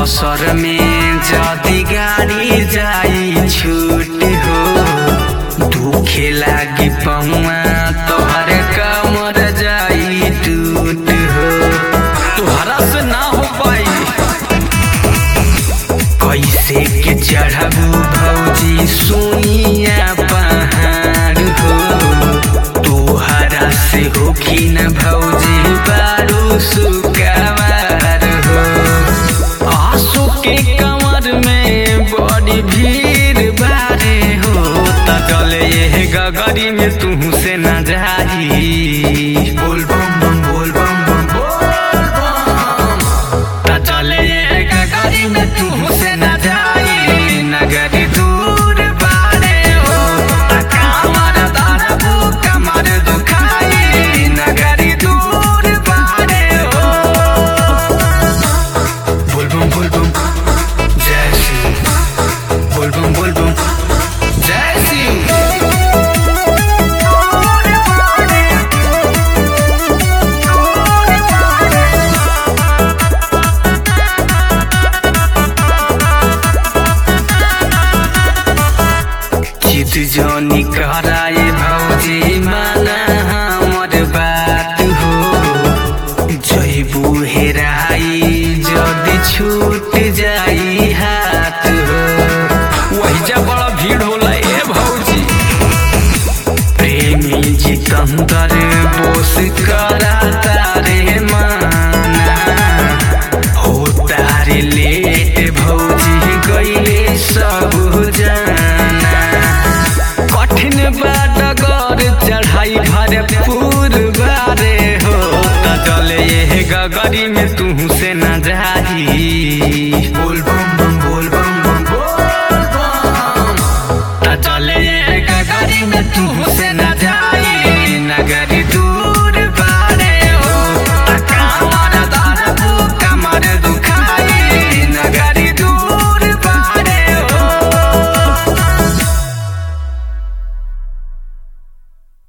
असर में जदी गाड़ी जाई छूट हो दुखे लागी पहुआ तोहर कमर जाई टूट हो तोहरा से ना हो पाई कैसे के चढ़बू भौजी सोनिया पहाड़ हो तोहरा से होखी न भौजी बारू सुकवार हो आंसू के कमर में बड़ी भीड़ बारे हो त चले ये गगरी में तू से न जाई बोल बम बम बोल बम बम बोल बम त चले ये गगरी में तू से न जाई नगरी दूर बारे हो त कमर दरबू कमर दुखाई नगरी दूर बारे हो बोल बम बोल बम जय शिव बोल बम बोल बम जय शिव चित जनी कराए भौजी माना हमर बात हो जैबू हेराई जदि छूट जाई हाथ हो वही जा बड़ा भीड़ होला ए भौजी प्रेमी जितंदर बोस करा तारे माना हो तारे लेट भौजी गईले सब जाना कठिन बाट गर चढ़ाई भरपूर बारे हो त चले ये गगरी में तू से न जाही